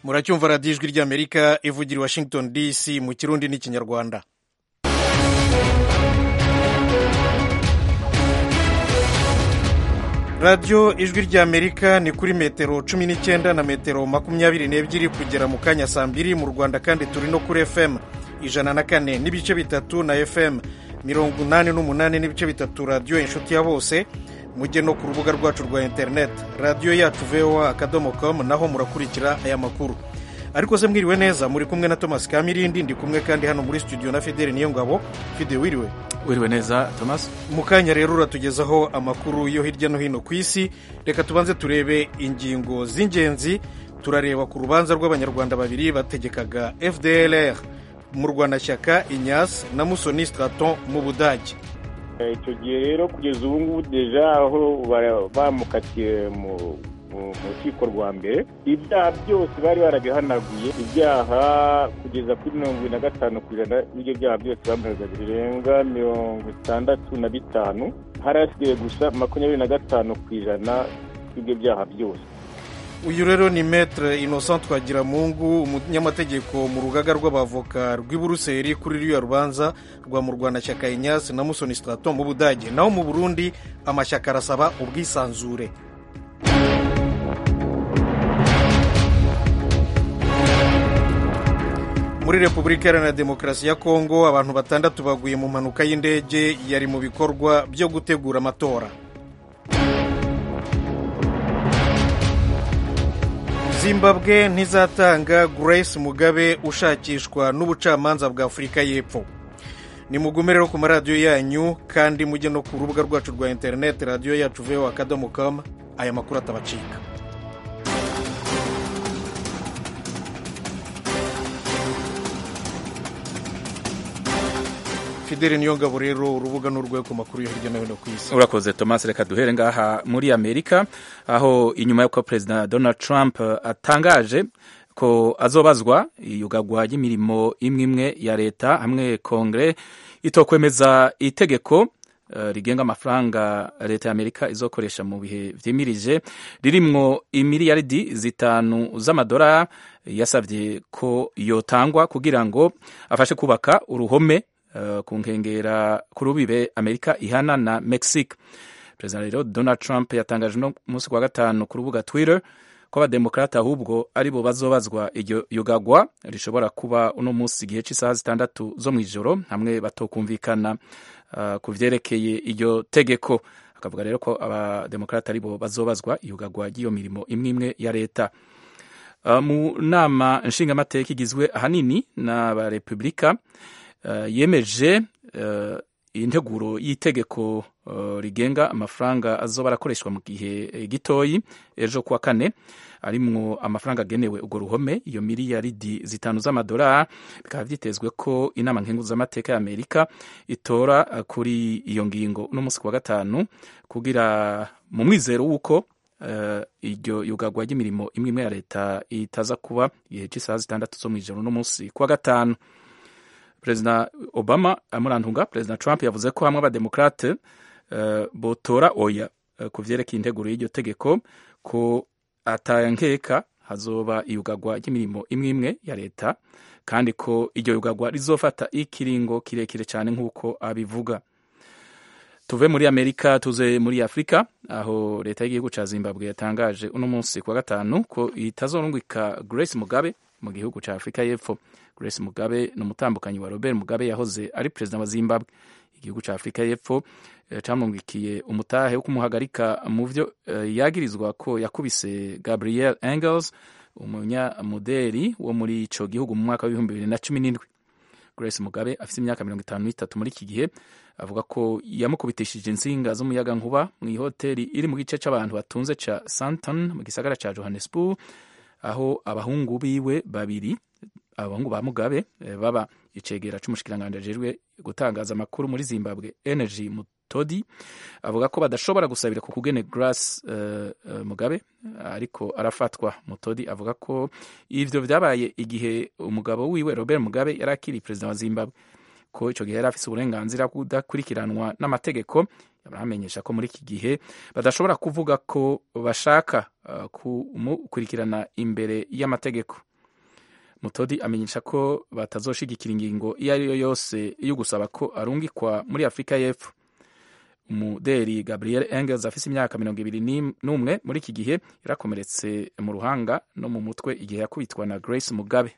muracyumva radiyo ijwi ry'amerika ivugira i washington dc mu kirundi n'ikinyarwanda radiyo ijwi ry'amerika ni kuri metero cumi n'icyenda na metero makumyabiri n'ebyiri kugera mu kanya saa mbiri mu rwanda kandi turi no kuri fm ijana na kane n'ibice bitatu na fm mirongo inani n'umunani n'ibice bitatu radiyo inshuti ya bose mujye no ku rubuga rwacu rwa interineti radiyo yacu voa akadomo komu naho murakurikira aya makuru ariko se mwiriwe neza muri kumwe na thomas kamirindi ndi kumwe kandi hano muri studio na fideli niyo ngabo fide wiriwe wiriwe neza thomas mu kanya rero uratugezaho amakuru yo hirya no hino ku isi reka tubanze turebe ingingo z'ingenzi turareba ku rubanza rw'abanyarwanda babiri bategekaga fdlr mu rwanashyaka inyas na musoni straton mu budage icyo gihe rero kugeza ubu ngubu deja aho bamukatiye mu rukiko rwa mbere ibyaha byose bari barabihanaguye ibyaha kugeza kuri mirongo irindwi na gatanu ku ijana y'ibyo byaha byose bamuhaga birenga mirongo itandatu na bitanu harasigaye gusa makumyabiri na gatanu ku ijana y'ibyo byaha byose uyu rero ni metere innocent twagiramungu umunyamategeko mu rugaga rw'abavoka rw'i buruseli kuri ruriya rubanza rwa murwanashyaka inyasi na musoni straton mu budage naho mu burundi amashyaka arasaba ubwisanzure muri repubulika iharanira demokarasi ya kongo abantu batandatu baguye mu mpanuka y'indege yari mu bikorwa byo gutegura amatora zimbabwe ntizatanga grace mugabe ushakishwa n'ubucamanza bwa afurika y'epfo ni mugume rero ku maradiyo yanyu kandi mujye no ku rubuga rwacu rwa interineti radiyo yacu veho akadomo kamu aya makuru atabacika fideli niyo ngabo rero urubuga n'urwego ku makuru yo hirya no hino ku isi urakoze thomas reka duhere ngaha muri amerika aho inyuma y'uko perezida donald trump atangaje ko azobazwa iyugagwa ry'imirimo imwe imwe ya leta hamwe kongere itokwemeza itegeko uh, rigenga amafaranga leta ya amerika izokoresha mu bihe vyimirije ririmwo imiliyaridi zitanu z'amadolari yasabye ko yotangwa kugira ngo afashe kubaka uruhome Uh, ku nkengera ku rubibe amerika ihana na mexique perezida rero donald trump yatangaje no munsi wa gatanu ku rubuga twitter ko abademokrate ahubwo ari bo bazobazwa iryo yugagwa rishobora kuba uno munsi igihe cy'isaha zitandatu zo mu ijoro hamwe batokumvikana uh, ku vyerekeye iryo tegeko akavuga rero ko abademokrate ari bo bazobazwa iyugagwa ry'iyo mirimo imwe imwe ya leta uh, mu nama nshingamateka igizwe ahanini n'abarepublika Uh, yemeje uh, integuro y'itegeko uh, rigenga amafaranga azoba arakoreshwa mu gihe gitoyi ejo kuwa kane arimwo amafaranga agenewe urwo ruhome iyo miliyaridi zitanu z'amadolari bikaba vyitezwe ko inama nkenguzamateka ya amerika itora kuri iyo ngingo uno munsi kuwa gatanu kugira mu mwizero w'uko iryo yugagwa ry'imirimo imwe imwe ya leta itaza kuba igihe cy'isaha zitandatu zo mw'ijoro uno munsi kuwa gatanu perezida obama amurantunga perezida trump yavuze ko hamwe abademokrate uh, botora oya uh, ku vyerekeye integuro y'iryo tegeko ko atankeka hazoba iyugagwa ry'imirimo imwe imwe ya leta kandi ko iryo yugagwa rizofata ikiringo kirekire cyane nk'uko abivuga tuve muri amerika tuze muri afurika aho leta y'igihugu ca zimbabwe yatangaje uno munsi kuwa gatanu ko itazorungika grace mugabe mu gihugu ca afurika y'epfo grace mugabe ni umutambukanyi wa robert mugabe yahoze ari perezida wa zimbabwe igihugu ca afurika y'epfo camwungikiye umutahe wo kumuhagarika mu vyo yagirizwa ko yakubise gabriel engels umunyamuderi wo muri ico gihugu mu mwaka w'ibihumbi bibiri na cumi n'indwi grace mugabe afise imyaka mirongo itanu n'itatu muri iki gihe avuga ko yamukubitishije insinga z'umuyagankuba mu ihoteli iri mu gice c'abantu batunze ca santon mu gisagara ca johannesburg aho abahungu biwe babiri abahungu ba mugabe baba icegera c'umushikiranganji ajejwe gutangaza amakuru muri zimbabwe energy mutodi avuga ko badashobora gusabira ku kugene grace uh, uh, mugabe ariko arafatwa mutodi avuga ko ivyo vyabaye igihe umugabo wiwe robert mugabe yari akiri perezida wa zimbabwe ko ico gihe yari afise uburenganzira kudakurikiranwa n'amategeko baramenyesha ko muri iki gihe badashobora kuvuga ko bashaka uh, kumukurikirana imbere y'amategeko mutodi amenyesha ko batazoshigikira ingingo iyo ari yo yose yo gusaba ko arungikwa muri afurika y'epfo umuderi gabriel engels afise imyaka mirongo ibiri n'umwe muri iki gihe yarakomeretse mu ruhanga no mu mutwe igihe yakubitwa na grace mugabe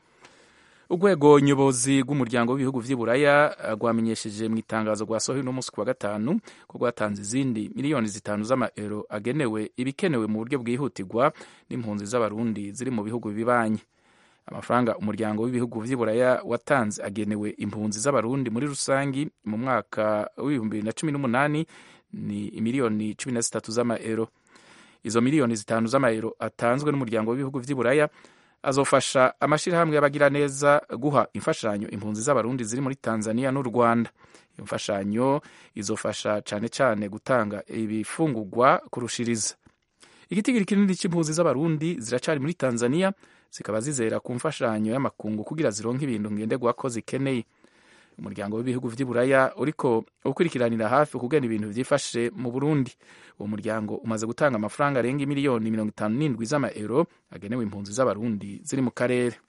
urwego nyobozi rw'umuryango w'ibihugu vy'i buraya rwamenyesheje mu itangazo rwasohoye uno munsi ku wa gatanu ko rwatanze izindi miliyoni zitanu z'amaero agenewe ibikenewe mu buryo bwihutirwa n'impunzi z'abarundi ziri mu bihugu bibanyi amafaranga umuryango w'ibihugu vy'i buraya watanze agenewe impunzi z'abarundi muri rusangi mu mwaka w'ibihumbi bibiri na cumi n'umunani ni miliyoni cumi na zitatu z'amaero izo miliyoni zitanu z'amaero atanzwe n'umuryango w'ibihugu vy'i buraya azofasha amashyirahamwe y'abagiraneza guha imfashanyo impunzi z'abarundi ziri muri tanzania n'u rwanda iyo mfashanyo izofasha cyane cyane gutanga ibifungurwa kurushiriza igitigiri kinini cy'impunzi z'abarundi ziracari muri tanzania zikaba zizera ku mfashanyo y'amakungu kugira zironke ibintu ngenderwako zikeneye umuryango w'ibihugu vy'i buraya uriko ukurikiranira hafi kugena ibintu vyifashe mu burundi uwo muryango umaze gutanga amafaranga arenga miliyoni mirongo itanu n'indwi z'amaero agenewe impunzi z'abarundi ziri mu karere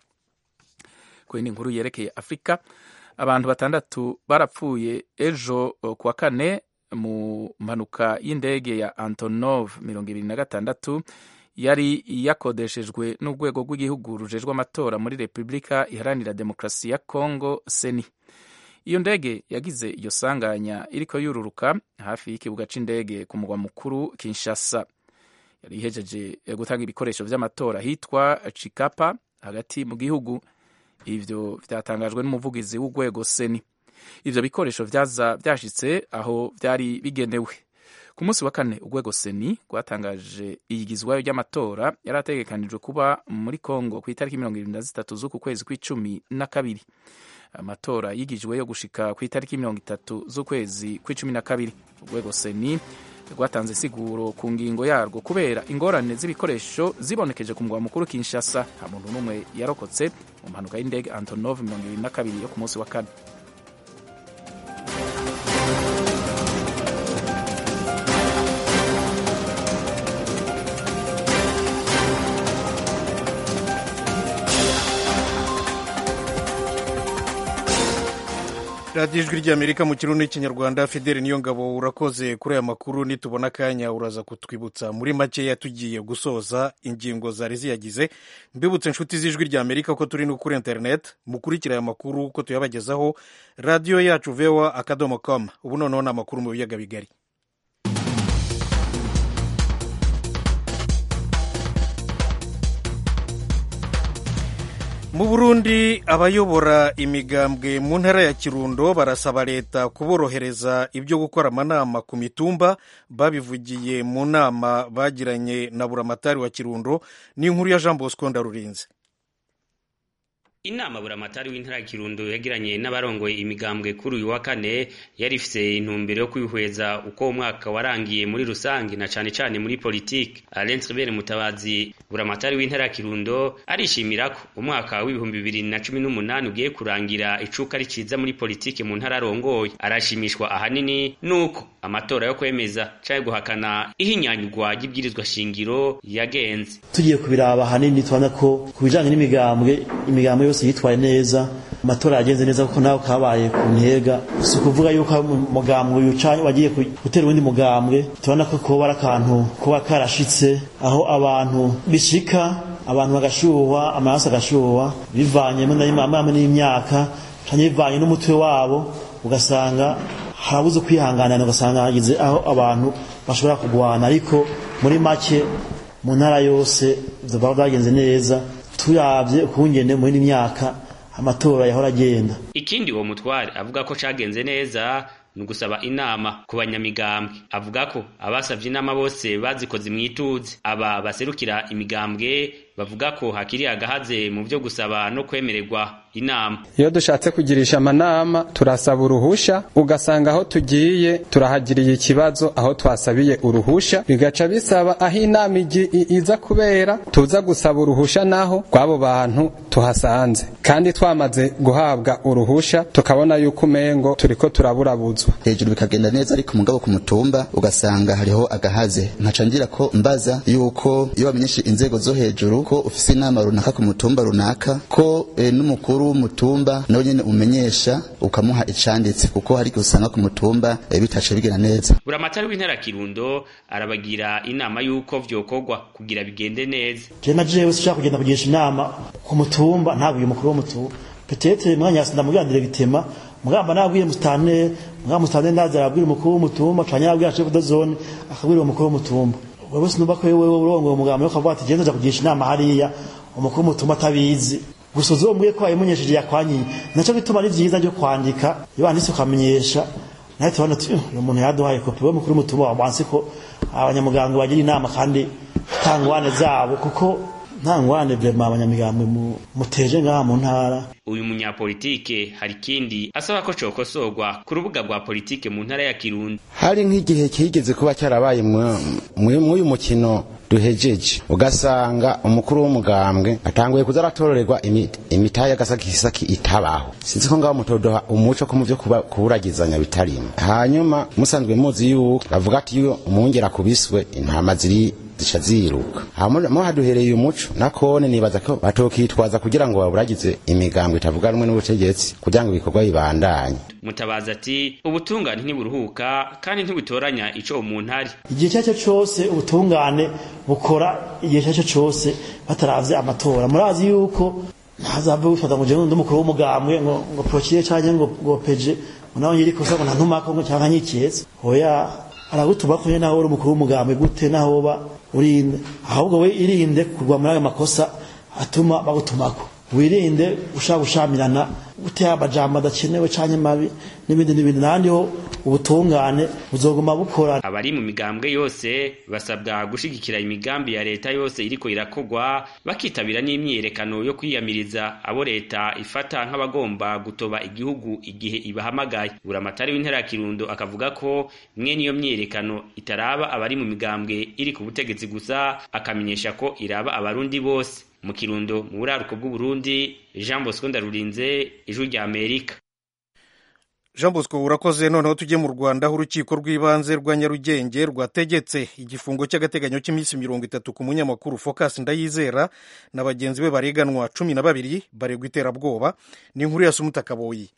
ku yindi nkuru yerekeye afurika abantu batandatu barapfuye ejo ku wa kane mu mpanuka y'indege ya antonov mirongo ibiri na gatandatu yari yakodeshejwe n'urwego rw'igihugu rujejwe amatora muri repubulika iharanira demokarasi ya congo seni iyo ndege yagize iyo sanganya iriko yururuka hafi y'ikibuga c'indege ku mugwa mukuru kinshasa yari ihejeje gutanga ibikoresho vy'amatora hitwa chikapa hagati mu gihugu ivyo vyatangajwe n'umuvugizi w'urwego seni ivyo bikoresho vyaza vyashitse aho vyari bigenewe ku munsi wa kane urwego seni rwatangaje iyigizwayo ry'amatora yari ategekanijwe kuba muri congo ku itariki mirongo irindwi na zitatu z'uku kwezi kw'icumi na kabiri amatora yigijweyo gushika ku itariki mirongo itatu z'ukwezi kw'icumi na kabiri urwego seni rwatanze siguro ku ngingo yarwo kubera ingorane z'ibikoresho zibonekeje ku mugwa mukuru kinshasa nta muntu n'umwe yarokotse mu mpanuka y'indege antonov mirongo ibiri na kabiri yo ku munsi wa kane radiyo ijwi ry'amerika mu kirundi n'ikinyarwanda fideli niyo ngabo urakoze kuri aya makuru nitubona akanya uraza kutwibutsa muri makeya tugiye gusoza ingingo zari ziyagize mbibutse inshuti z'ijwi ry'amerika ko turi no kuri interineti mukurikira aya makuru ko tuyabagezaho radiyo yacu vewa akadomo komu ubu noneho ni amakuru mu biyaga bigari mu burundi abayobora imigambwe mu ntara ya kirundo barasaba leta kuborohereza ibyo gukora amanama ku mitumba babivugiye mu nama bagiranye na buramatari wa kirundo n'inkuru ya jean bosco ndarurinze inama buramatari w'intara ya kirundo yagiranye n'abarongoye imigambwe kuri uyu wa kane yari ifise intumbero yo kwihweza uko umwaka warangiye muri rusange na cane cane muri politike Alain Tribert Mutabazi buramatari w'intara ya kirundo arishimira ko umwaka w'ibihumbi bibiri na cumi n'umunani ugiye kurangira icuka riciza muri politike mu ntara arongoye arashimishwa ahanini nuko amatora yo kwemeza canke guhakana ihinyanyurwa ry'ibwirizwa shingiro yagenze tugiye kubiraba ahanini tubona ko ku bijanye n'imigambwe imigambwe yose yitwaye neza amatora yagenze neza kuko nawe kabaye ku ntega si ukuvuga yuko umugambwe uyu wagiye gutera uwundi mugambwe tubona ko kuba ari akantu kuba karashitse aho abantu bishika abantu bagashuhwa amaraso agashuhwa bivanye n'imyaka canke bivanye n'umutwe wabo ugasanga harabuze kwihanganana ugasanga hageze aho abantu bashobora kugwana ariko muri make mu ntara yose baba byagenze neza turabye ukungene muri imyaka amatora yahora agenda ikindi uwo mutware avuga ko cagenze neza ni ugusaba inama ku banyamigambwe avuga ko abasavye inama bose bazikoze mwituze aba baserukira imigambwe bavuga ko hakiri agahaze mu byo gusaba no kwemererwa inama iyo dushatse kugirisha amanama turasaba uruhusha ugasanga aho tugiye turahagiriye ikibazo aho twasabiye uruhusha bigaca bisaba aho inama iza kubera tuza gusaba uruhusha naho rw'abo bantu tuhasanze kandi twamaze guhabwa uruhusha tukabona yuko umengo turiko turaburabuzwa hejuru bikagenda neza ariko mugabo ku mutumba ugasanga hariho agahaze nkaca ngira ko mbaza yuko iyo bamenyeshe inzego zo hejuru ko ufise inama runaka ku mutumba runaka ko e, n'umukuru w'umutumba nawe nyene umenyesha ukamuha icanditse kuko hari igihe usanga ku mutumba e, bitace bigenda neza buramatari w'intara kirundo arabagira inama y'uko vyokorwa kugira bigende neza je na jewe sinshaka kugenda kugisha inama ku mutumba ntabwiye umukuru w'umutumba petetre mwanya yasi ndamubwira bitema mugamba nabwiye mustane mugamba mustane ndaza arabwira umukuru w'umutumba canke arabwira chef de zone akabwira umukuru w'umutumba wewe sinumva ko wewe urongoye umugamba yo kavuga ati je ndaja kugisha inama hariya umukuru w'umutumba atabizi gusa uzombwiye ko wayimenyesheje yakwanyiye naco bituma ari vyiza ryo kwandika iyo wanditse ukamenyesha nawe tubona tuyo uyu muntu yaduhaye kopi we mukuru w'umutumba wamwanse ko abanyamuganga bagira inama kandi tangwane zabo kuko nta ngwane vrema abanyamigambwe muteje ngaha mu ntara uyu munyapolitike hari ikindi asaba ko cokosorwa ku rubuga rwa politike mu ntara ya kirundo hari nk'igihe kigeze kuba cyarabaye mw'uyu mukino duhejeje ugasanga umukuru w'umugambwe atanguye kuza aratororerwa imitahe y'agasakisaki itabaho sinzi ko ngaho mutodoha umuco ko mu vyo kuburagizanya bitarimo hanyuma musanzwe muzi yuko bavuga ati iyo umwungera akubiswe intama ziri zica ziruka mo haduhereye umuco nakone nibaza ko batokitwaza kugira ngo baburagize imigambwe itavuga rumwe n'ubutegetsi kugira ngo ibikorwa bibandanye mutabaza ati ubutungane ntiburuhuka kandi ntibutoranya ico umuntu ari igihe cyacyo cyose ubutungane bukora igihe cyacyo cyose bataravye amatora murazi yuko ntazava bifata ngo jewe ndumukuru w'umugambwe ngo ngo prokire canke ngo ngo peje nawe nyiri kosa ngo ntantumako ngo canke nyiketse hoya aragutuma ko nawe uri umukuru w'umugambwe gute naho ba urinde ahubwo we irinde kugwa muri ayo makosa atuma bagutumako wirinde ushaka gushamirana gutera amajambo adakenewe canke mabi n'ibindi n'ibindi nandi ho ubutungane buzoguma bukora abari mu migambwe yose basabwa gushigikira imigambi ya leta yose iriko irakogwa bakitabira n'imyiyerekano yo kwiyamiriza abo leta ifata nk'abagomba gutoba igihugu igihe ibahamagaye buramatari w'intara ya kirundo akavuga ko mwe niyo myiyerekano itaraba abari mu migambwe iri ku butegetsi gusa akamenyesha ko iraba abarundi bose mu kirundo mu buraruko bw'uburundi jean bosco ndarurinze ijwi rya amerika jean bosco urakoze noneho tujye mu rwanda aho urukiko rw'ibanze rwa nyarugenge rwategetse igifungo cy'agateganyo cy'iminsi mirongo itatu ku munyamakuru focus ndayizera na bagenzi be bareganwa cumi na babiri baregwa iterabwoba ni inkuru ya sumuta kaboyi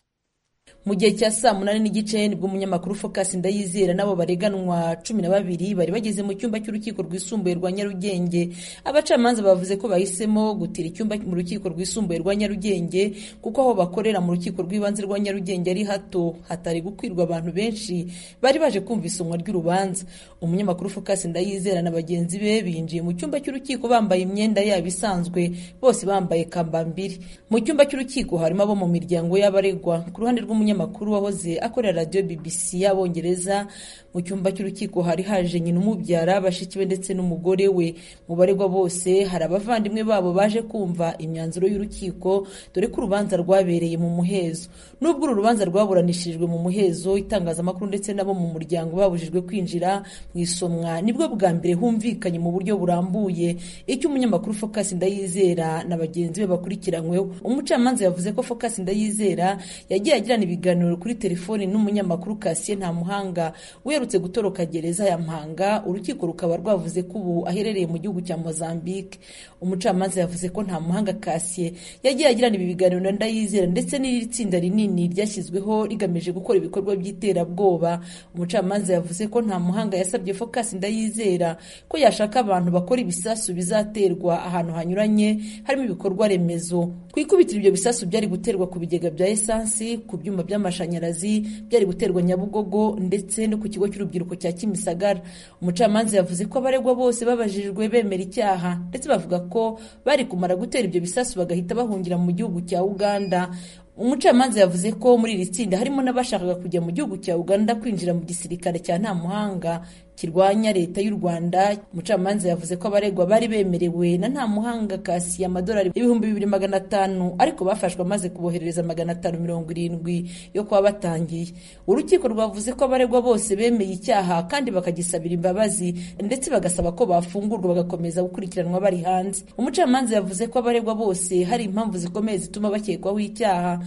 mu gihe cya saa munani n'igice nibwo umunyamakuru focus ndayizera nabo bareganwa cumi na babiri bari bageze mu cyumba cy'urukiko rwisumbuye rwa nyarugenge abacamanza bavuze ko bahisemo gutira icyumba mu rukiko rwisumbuye rwa nyarugenge kuko aho bakorera mu rukiko rw'ibanze rwa nyarugenge ari hato hatari gukwirwa abantu benshi bari baje kumva isomwa ry'urubanza umunyamakuru focus ndayizera na bagenzi be binjiye mu cyumba cy'urukiko bambaye imyenda yabo isanzwe bose bambaye kambambiri mu cyumba cy'urukiko harimo abo mu miryango y'abaregwa ku ruhande rw'umunyamakuru wahoze akorera radiyo bbc y'abongereza mu cyumba cy'urukiko hari haje nyina umubyara bashiki be ndetse n'umugore we mu baregwa bose hari abavandimwe babo baje kumva imyanzuro y'urukiko dore ko urubanza rwabereye mu muhezo nubwo uru rubanza rwaburanishirijwe mu muhezo itangazamakuru ndetse n'abo mu muryango babujijwe kwinjira mu isomwa nibwo bwa mbere humvikanye mu buryo burambuye icyo umunyamakuru focus ndayizera na bagenzi be bakurikiranyweho umucamanza yavuze ko focus ndayizera yagiye agirana ibiganiro kuri telefoni n'umunyamakuru Cassien Ntamuhanga uherutse gutoroka gereza ya Mpanga urukiko rukaba rwavuze ko ubu aherereye mu gihugu cya Mozambique umucamanza yavuze ko Ntamuhanga Cassien yagiye agirana ibi biganiro na Ndayizera ndetse n'iri tsinda rinini ryashyizweho rigamije gukora ibikorwa by'iterabwoba umucamanza yavuze ko Ntamuhanga yasabye Focus Ndayizera ko yashaka abantu bakora ibisasu bizaterwa ahantu hanyuranye harimo ibikorwa remezo ku ikubitiro ibyo bisasu byari guterwa ku bigega bya esansi ku byuma by'amashanyarazi byari guterwa nyabugogo ndetse no ku kigo cy'urubyiruko cya kimisagara umucamanza yavuze ko abaregwa bose babajijwe bemera icyaha ndetse bavuga ko bari kumara gutera ibyo bisasu bagahita bahungira mu gihugu cya uganda umucamanza yavuze ko muri iri tsinda harimo n'abashakaga kujya mu gihugu cya uganda kwinjira mu gisirikare cya nta muhanga kirwanya leta y'u rwanda umucamanza yavuze ko abaregwa bari bemerewe na nta muhanga kasi amadolari ibihumbi bibiri magana atanu ariko bafashwe amaze kuboherereza magana atanu mirongo irindwi yo kuba batangiye urukiko rwavuze ko abaregwa bose bemeye icyaha kandi bakagisabira imbabazi ndetse bagasaba ko bafungurwa bagakomeza gukurikiranwa bari hanze umucamanza yavuze ko abaregwa bose hari impamvu zikomeye zituma bakekwaho icyaha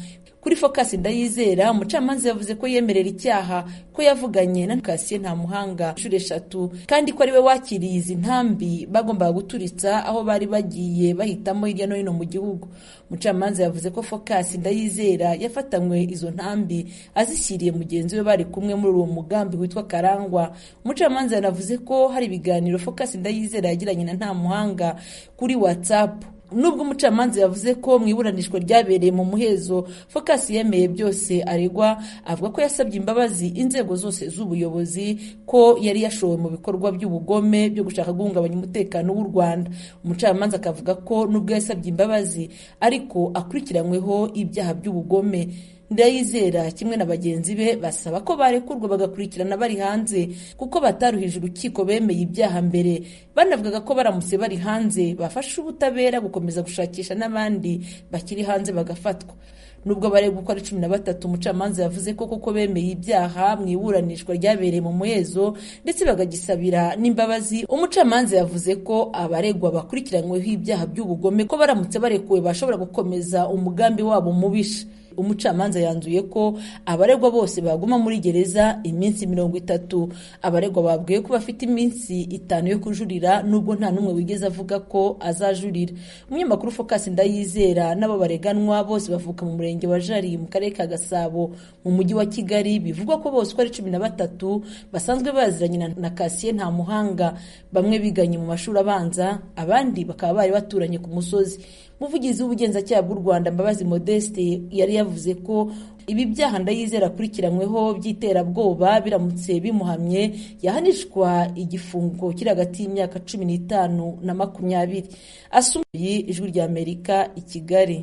kuri focus ndayizera umucamanza yavuze ko yemerera icyaha ko yavuganye na kasiye nta muhanga inshuro eshatu kandi ko ariwe wakiriye izi ntambi bagombaga guturitsa aho bari bagiye bahitamo hirya no hino mu gihugu umucamanza yavuze ko focus ndayizera yafatanywe izo ntambi azishyiriye mugenzi we bari kumwe muri uwo mugambi witwa karangwa umucamanza yanavuze ko hari ibiganiro focus ndayizera yagiranye na nta muhanga kuri whatsapp nubwo umucamanza yavuze ko mu iburanishwa ryabereye mu muhezo focus yemeye byose aregwa avuga ko yasabye imbabazi inzego zose z'ubuyobozi ko yari yashowe mu bikorwa by'ubugome byo gushaka guhungabanya umutekano w'u rwanda umucamanza akavuga ko nubwo yasabye imbabazi ariko akurikiranyweho ibyaha by'ubugome ndayizera kimwe na bagenzi be basaba ko barekurwa bagakurikirana bari hanze kuko bataruhije urukiko bemeye ibyaha mbere banavugaga ko baramutse bari hanze bafasha ubutabera gukomeza gushakisha n'abandi bakiri hanze bagafatwa nubwo baregwa uko ari cumi na batatu umucamanza yavuze ko koko bemeye ibyaha mu iburanishwa ryabereye mu muhezo ndetse bagagisabira n'imbabazi umucamanza yavuze ko abaregwa bakurikiranyweho ibyaha by'ubugome ko baramutse barekuwe bashobora gukomeza umugambi wabo mubisha umucamanza yanzuye ko abaregwa bose baguma muri gereza iminsi mirongo itatu abaregwa babwiwe ko bafite iminsi itanu yo kujurira nubwo nta n'umwe wigeze avuga ko azajurira umunyamakuru focus ndayizera n'abo bareganwa bose bavuka mu murenge wa jari mu karere ka gasabo mu mujyi wa kigali bivugwa ko bose uko ari cumi na batatu basanzwe baziranye na kasiye nta muhanga bamwe biganye mu mashuri abanza abandi bakaba bari baturanye ku musozi umuvugizi w'ubugenzacyaha bw'u rwanda mbabazi modeste yari yavuze ko ibi byaha ndayizera akurikiranyweho by'iterabwoba biramutse bimuhamye yahanishwa igifungo kiri hagati y'imyaka cumi n'itanu na makumyabiri asumuye ijwi ry'amerika i kigali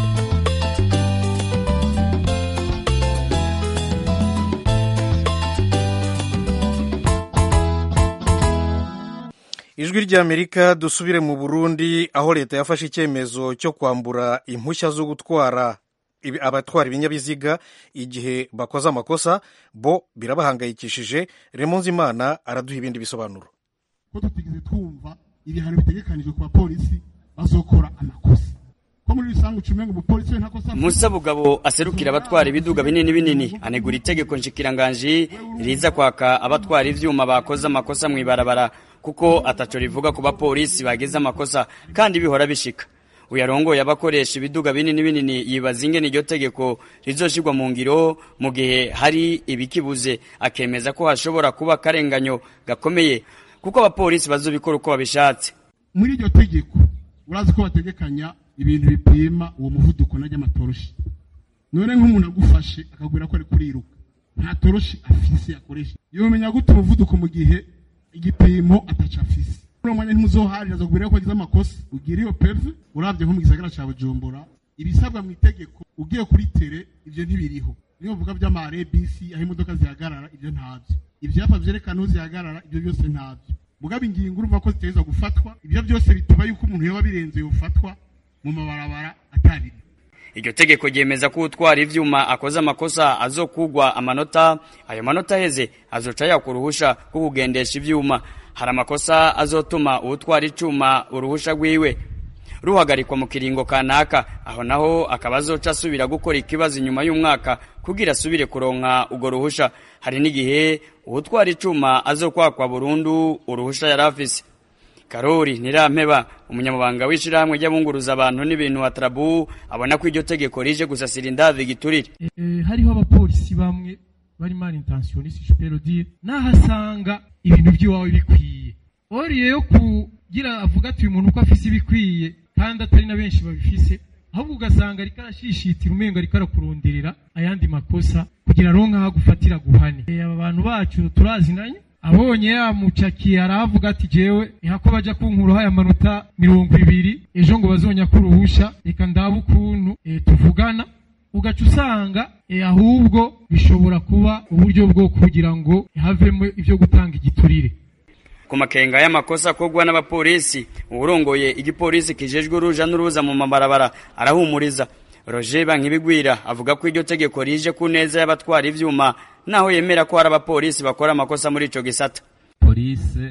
ijwi ry'amerika dusubire mu burundi aho leta yafashe icyemezo cyo kwambura impushya zo gutwara abatwara ibinyabiziga igihe bakoze amakosa bo birabahangayikishije remonze imana araduha ibindi bisobanuro ko tutigeze twumva ibihano bitegekanijwe ku bapolisi bazokora amakosa ko muri rusange ucumenga umupolisi we ntakosa musa bugabo aserukira abatwara ibiduga binini binini anegura itegeko nshikiranganji riza kwaka abatwara ivyuma bakoze amakosa mu ibarabara kuko ataco rivuga ku bapolisi bagize amakosa kandi bihora bishika uyarongoye abakoresha ibiduga binini binini yibaza ingene iryo tegeko rizoshirwa mu ngiro mu gihe hari ibikibuze akemeza ko hashobora kuba akarenganyo gakomeye kuko abapolisi bazobikora uko babishatse muri iryo tegeko urazi ko bategekanya ibintu bipima uwo muvuduko najya amatoroshi none nk'umuntu agufashe akagwira ko ari kuriruka nta toroshi afise akoresha yomenya gute umuvuduko mu gihe igipimo ataca afise uno mwanya ntimuzoharira azakubwira ko agize amakosa ugira iyo peve uravye nko mu gisagara ca bujumbura ibisabwa mu itegeko ugiye kuri tere ivyo ntibiriho niyo bavuga vy'amare bisi aho imodoka zihagarara ivyo ntabyo ivyapa vyerekana aho zihagarara ivyo byose ntabyo mugabo ingingo urumva ko ziteza gufatwa ivyo byose bituma yuko umuntu yoba birenze yofatwa mu mabarabara atabiri iryo tegeko ryemeza ko utwara ivyuma akoze amakosa azokugwa amanota ayo manota aheze azoca yakwa uruhusha rwo kugendesha ivyuma hari amakosa azotuma uwutwara icuma uruhusha rwiwe ruhagarikwa mu kiringo kanaka aho naho akaba azoca asubira gukora ikibazo inyuma y'umwaka kugira asubire kuronka urwo ruhusha hari n'igihe uwutwara icuma azokwakwa burundu uruhusha yari afise karori ntirampeba umunyamabanga w'ishirahamwe ry'abunguruza abantu n'ibintu wa trabu abona ko iryo tegeko rije gusasira indavi giturire e, hariho abapolisi bamwe bari mal intentionniste je peux le dire nahasanga ibintu by'iwawe bikwiye oriye yo kugira avuga ati uyu muntu uko afise ibikwiye kandi atari na benshi babifise ahubwo ugasanga ariko arashishitira umengo ariko arakuronderera ayandi makosa kugira aronka aho agufatira guhane e, aba bantu bacu turazinanye abonye yamucakiye aravuga ati jewe ihako baja kunkuraho aya manota mirongo ibiri ejo ngo bazonya ko uruhusha reka ndabe ukuntu e, tuvugana ugaca usanga e, ahubwo bishobora kuba uburyo bwo kugira ngo havemo ivyo gutanga igiturire ku makenga y'amakosa akorwa n'abapolisi uwurongoye igipolisi kijejwe uruja n'uruza mu mabarabara arahumuriza roger bankibigwira avuga ko iryo tegeko rije ku neza y'abatwara ivyuma naho yemera ko hari abapolisi bakora amakosa muri ico gisata polisi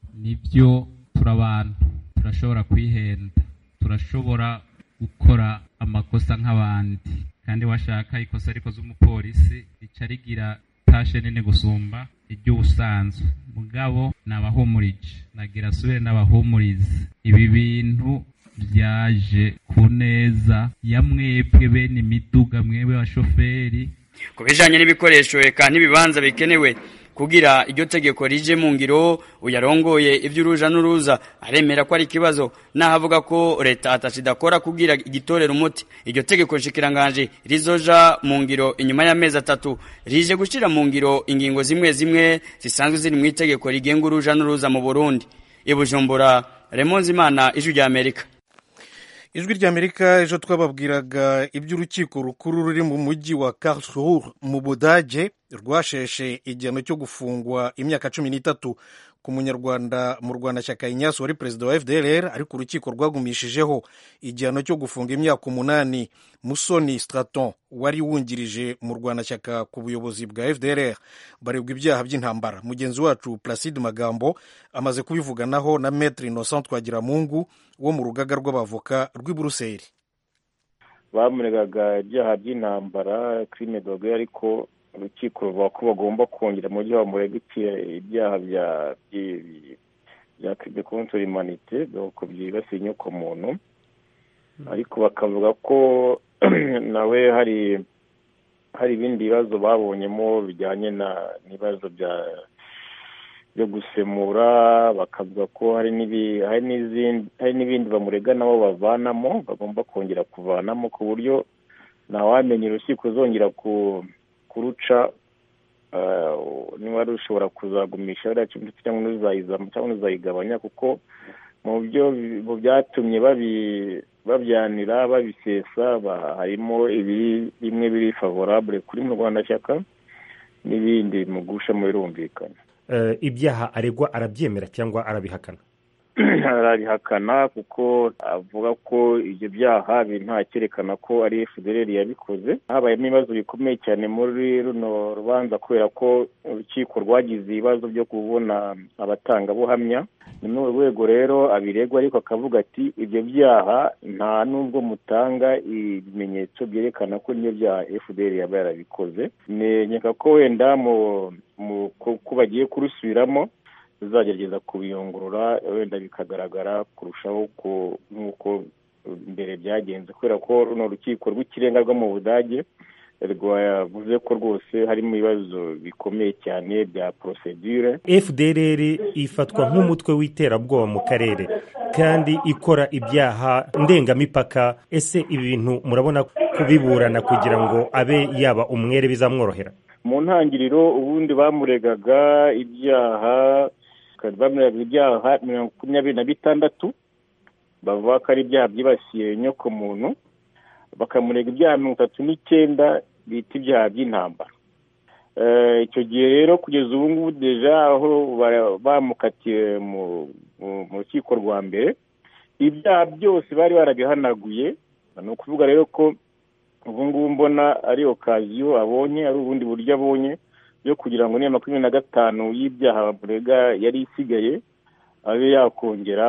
nibyo turabantu turashobora kwihenda turashobora gukora amakosa nk'abandi kandi washaka ikosa rikoze umupolisi rica rigira tashe nini gusumba iry'ubusanzwe mugabo nabahumurije nagira asubire n'abahumurize ibi bintu byaje ku neza ya mwebwe bene imiduga mwebwe bashoferi ku bijanye n'ibikoresho eka n'ibibanza bikenewe kugira iryo tegeko rije mu ngiro uyarongoye ivy'uruja n'uruza aremera ko ari ikibazo naho avuga ko leta atacidakora kugira igitorera umuti iryo tegeko nshikiranganje rizoja mu ngiro inyuma y'amezi atatu rije gushira mu ngiro ingingo zimwe zimwe zisanzwe ziri mu itegeko rigenga uruja n'uruza mu Burundi ibujumbura Remonzi Imana ijwi rya Amerika ijwi ry'amerika ejo twababwiraga iby'urukiko rukuru ruri mu mujyi wa karlsruhe mu budage rwasheshe igihano cyo gufungwa imyaka cumi n'itatu ku munyarwanda mu rwanda shyaka inyaso wari perezida wa fdrr ariko urukiko rwagumishijeho igihano cyo gufunga imyaka umunani musoni straton wari wungirije mu rwanda shyaka ku buyobozi bwa fdrr baregwa ibyaha by'intambara mugenzi wacu placide magambo amaze kubivuganaho na metre innocent twagiramungu wo mu rugaga rw'abavoka rw'i buruseli bamuregaga ibyaha by'intambara crime doge ariko urukiko ruvuga ko bagomba kongera mu byo bamurega ibyaha bya bya crime contre l'humanité donc byibasiye inyoko muntu ariko bakavuga ko nawe hari hari ibindi bibazo babonyemo bijyanye n'ibibazo bya byo gusemura bakavuga ko hari n'ibindi bamurega nabo bavanamo bagomba kongera kuvanamo ku buryo ntawamenya urukiko zongera kuruca niba rushobora kuzagumisha biriya cumi cyangwa n'uzayizamo cyangwa n'uzayigabanya kuko mu byo mu byatumye babyanira babisesa harimo bimwe biri favorable kuri mu rwanda shyaka n'ibindi bimugushamo birumvikana ibyaha aregwa arabyemera cyangwa arabihakana arabihakana kuko avuga ko ibyo byaha nta cyerekana ko ari fdr yabikoze habayemo ibibazo bikomeye cyane muri runo rubanza kubera ko urukiko rwagize ibibazo byo kubona abatangabuhamya ni muri urwo rwego rero abiregwa ariko akavuga ati ibyo byaha nta nubwo mutanga ibimenyetso byerekana ko n'ibyo byaha fdr yaba yarabikoze nkeka ko wenda ko bagiye kurusubiramo tuzagerageza kubiyungurura wenda bikagaragara kurushaho nk'uko mbere byagenze kubera ko runo rukiko rw'ikirenga rwo mu budage rwavuze ko rwose harimo ibibazo bikomeye cyane bya porosedure fdrr ifatwa nk'umutwe w'iterabwoba mu karere kandi ikora ibyaha ndengamipaka ese ibi bintu murabona kubiburana kugira ngo abe yaba umwere bizamworohera mu ntangiriro ubundi bamuregaga ibyaha bamurega ibyaha makumyabiri na bitandatu bavuga ko ari ibyaha byibasiye inyoko muntu bakamurega ibyaha mirongo itatu n'icyenda bita ibyaha by'intambara icyo gihe rero kugeza ubu ngubu deja aho bamukatiye mu rukiko rwa mbere ibyaha byose bari barabihanaguye ni ukuvuga rero ko ubu ngubu mbona ari okaziyo abonye ari ubundi buryo abonye byo kugira ngo niya makumyabiri na gatanu y'ibyaha bamurega yari isigaye abe yakongera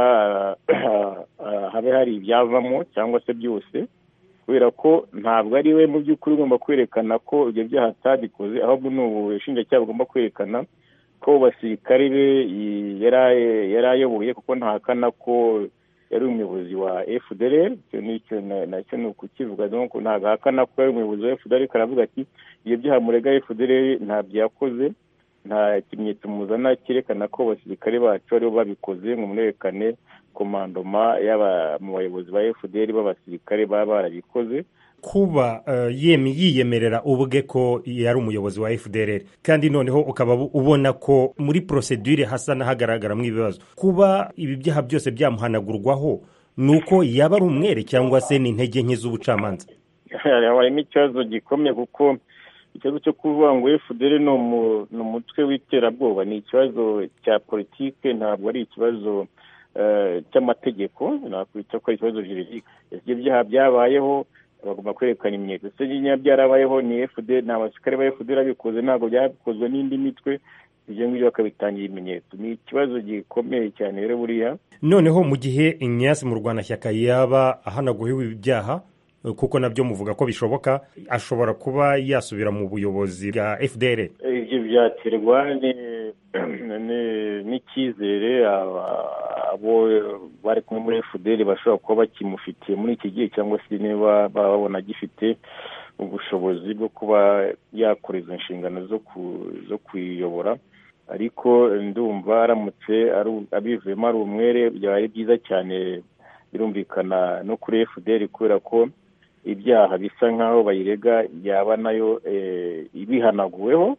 habe hari ibyavamo cyangwa se byose kubera ko ntabwo ari we mu by'ukuri ugomba kwerekana ko ibyo byaha atabikoze ahubwo ni ubushinjacyaha bugomba kwerekana ko basirikare be yari ayoboye kuko ntahakana ko yari umuyobozi wa fdr icyo nacyo ni ukukivuga ntabwo ahakana ko yari umuyobozi wa fdr ariko aravuga ati ibyo byaha murega fdr ntabyo yakoze nta kimenyetso muzana cyerekana ko abasirikare bacu aribo babikoze ngo murerekane komandoma y'aba mu bayobozi ba fdr b'abasirikare baba barabikoze kuba yemi yiyemerera ubwe ko yari umuyobozi wa fdr kandi noneho ukaba ubona ko muri porosedure hasa n'ahagaragaramo ibibazo kuba ibi byaha byose byamuhanagurwaho ni uko yaba ari umwere cyangwa se ni intege nke z'ubucamanza harimo ikibazo gikomeye kuko ikibazo cyo kuvuga ngo fdr ni umutwe w'iterabwoba ni ikibazo cya politike ntabwo ari ikibazo cy'amategeko nakwita ko ari ikibazo juridike ibyo byaha byabayeho bagomba kwerekana imyenda ese nyine byarabayeho ni fdr ni abasirikare ba fdr babikoze ntabwo byakozwe n'indi mitwe ibyo ngibyo bakabitangira ibimenyetso ni ikibazo gikomeye cyane rero buriya noneho mu gihe inyasi mu rwanda shyaka yaba ahanaguhiwe ibyaha kuko nabyo muvuga ko bishoboka ashobora kuba yasubira mu buyobozi bwa fdr ibyo byaterwa n'icyizere abo bari kumwe muri fdr bashobora kuba bakimufitiye muri iki gihe cyangwa se niba babona agifite ubushobozi bwo kuba yakora izo nshingano zo kuyiyobora ariko ndumva aramutse abivuyemo ari umwere byaba ari byiza cyane birumvikana no kuri fdr kubera ko ibyaha bisa nk'aho bayirega yaba nayo ibihanaguweho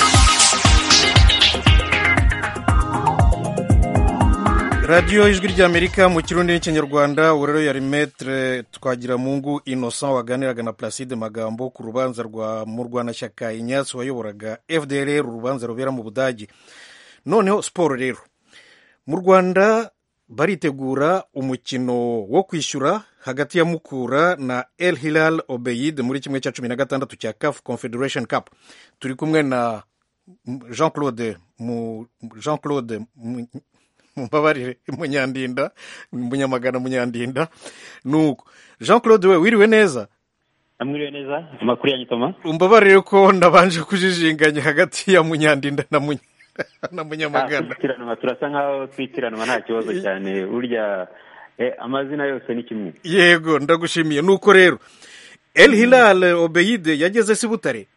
radiyo ijwi ry'amerika mu kirundi n'ikinyarwanda ubu rero yari metere twagiramungu innocent waganiraga na placide magambo ku rubanza rwa murwanashyaka inyatsi wayoboraga fdr urubanza rubera mu budage noneho siporo rero mu rwanda baritegura umukino wo kwishyura hagati ya mukura na el hilal obeyid muri kimwe cya cumi na gatandatu cya caf confederation cup turi kumwe na jean claude jean claude mumbabarire munyandinda munyamagana munyandinda nuko jean claude we wiriwe neza amwiriwe neza amakuru ya nyitoma umbabarire ko ndabanje kujijinganya hagati ya munyandinda na munya na munyamagana twitiranwa turasa nkaho twitiranwa nta kibazo cyane burya amazina yose ni kimwe yego ndagushimiye nuko rero el hilal obeyide yageze si butare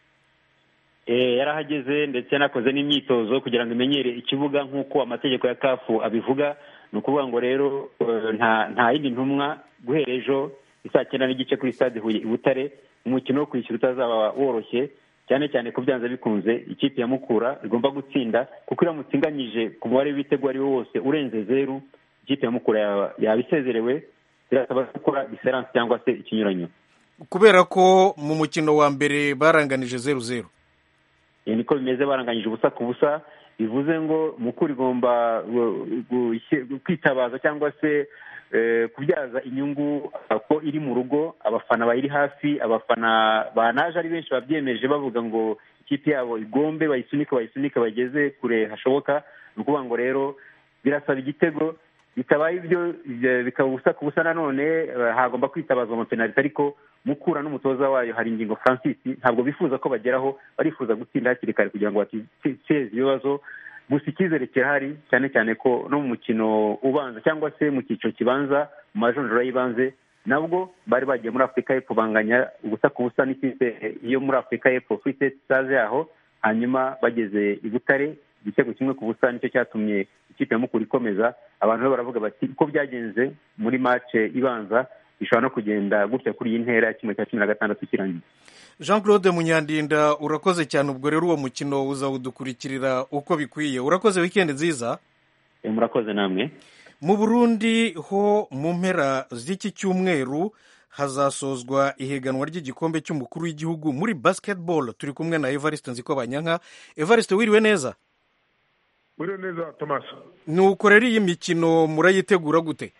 yarahageze ndetse yanakoze n'imyitozo kugira ngo imenyere ikibuga nk'uko amategeko ya kafu abivuga ni ukuvuga ngo rero nta yindi ntumwa guhera ejo isaa cyenda n'igice kuri stade huye i butare umukino wo kwishyura utazaba woroshye cyane cyane ko byanze bikunze ikipe ya mukura igomba gutsinda kuko iramutse inganyije ku mubare w'ibitego ari wo wose urenze zeru ikipe ya mukura yaba isezerewe birasaba gukora diferanse cyangwa se ikinyuranyo kubera ko mu mukino wa mbere baranganije zeru zeru niko bimeze baranganyije ubusa ku busa bivuze ngo mukuru igomba kwitabaza cyangwa se kubyaza inyungu ko iri mu rugo abafana bayiri hafi abafana banaje ari benshi babyemeje bavuga ngo ikipe yabo igombe bayisunike bayisunike bageze kure hashoboka ni ukuvuga ngo rero birasaba igitego bitabaye ibyo bikaba ubusa ku busa nanone hagomba kwitabazwa amapenaliti ariko mukura n'umutoza wayo hari ingingo francis ntabwo bifuza ko bageraho barifuza gutsinda hakiri kare kugira ngo bateze ibibazo gusa icyizere kirahari cyane cyane ko no mu mukino ubanza cyangwa se mu cyiciro kibanza mu majonjora y'ibanze nabwo bari bagiye muri afurika y'epfo banganya ubusa ku busa n'ikipe yo muri afurika y'epfo free state stars yaho hanyuma bageze i butare igitego kimwe ku busa nicyo cyatumye ikipe ya mukura ikomeza abantu bo baravuga bati uko byagenze muri mace ibanza bishobora no kugenda gutya kuri iyi ntera ya kimwe cya cumi na gatandatu kirangiye jean claude munyandinda urakoze cyane ubwo rero uwo mukino uzawudukurikirira uko bikwiye urakoze wikendi nziza murakoze namwe mu burundi ho mu mpera z'iki cyumweru hazasozwa ihiganwa ry'igikombe cy'umukuru w'igihugu muri basketball turi kumwe na evariste nziko banyanka evariste wiriwe neza wiriwe neza thomas nuko rero iyi mikino murayitegura gute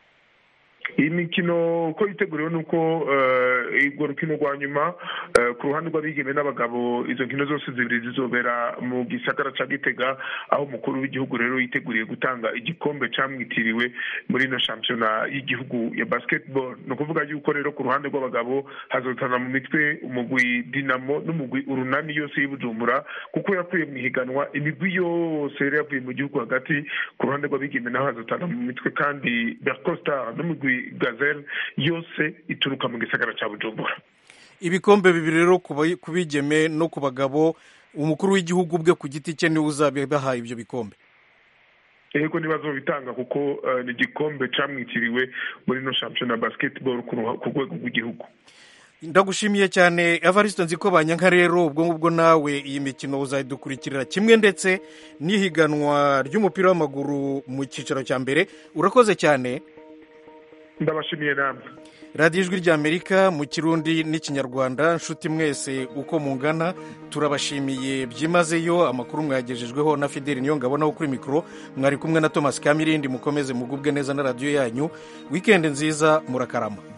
iyi mikino uko yiteguriwe ni uko urwo rukino rwa nyuma ku ruhande rw'abigeme n'abagabo izo nkino zose zibiri zizobera mu gisagara cya gitega aho umukuru w'igihugu rero yiteguriye gutanga igikombe cyamwitiriwe muri ino shampiyona y'igihugu ya basketball ni ukuvuga yuko rero ku ruhande rw'abagabo hazotana mu mitwe umugwi dinamo n'umugwi urunani yose y'ibujumbura kuko yakuye mu ihiganwa imigwi yose yari yavuye mu gihugu hagati ku ruhande rw'abigeme naho hazotana mu mitwe kandi bercosta n'umugwi gazelle yose ituruka mu gisagara cya bujumbura ibikombe bibiri rero ku bigeme no ku bagabo umukuru w'igihugu bwe ku giti cye niwe uzabibaha ibyo bikombe yego nibazo bitanga kuko ni igikombe cyamwitiriwe muri ino shampiyona basketball ku rwego rw'igihugu ndagushimiye cyane evariste nziko banyanka rero ubwo ngubwo nawe iyi mikino uzayidukurikirira kimwe ndetse n'ihiganwa ry'umupira w'amaguru mu cyiciro cya mbere urakoze cyane ndabashimiye namwe radiyo ijwi ry'amerika mu kirundi n'ikinyarwanda nshuti mwese uko mungana turabashimiye byimazeyo amakuru mwagejejweho na fideli niyo ngabonaho kuri mikoro mwari kumwe na thomas kamirindi mukomeze mugubwe neza na radiyo yanyu wikendi nziza murakarama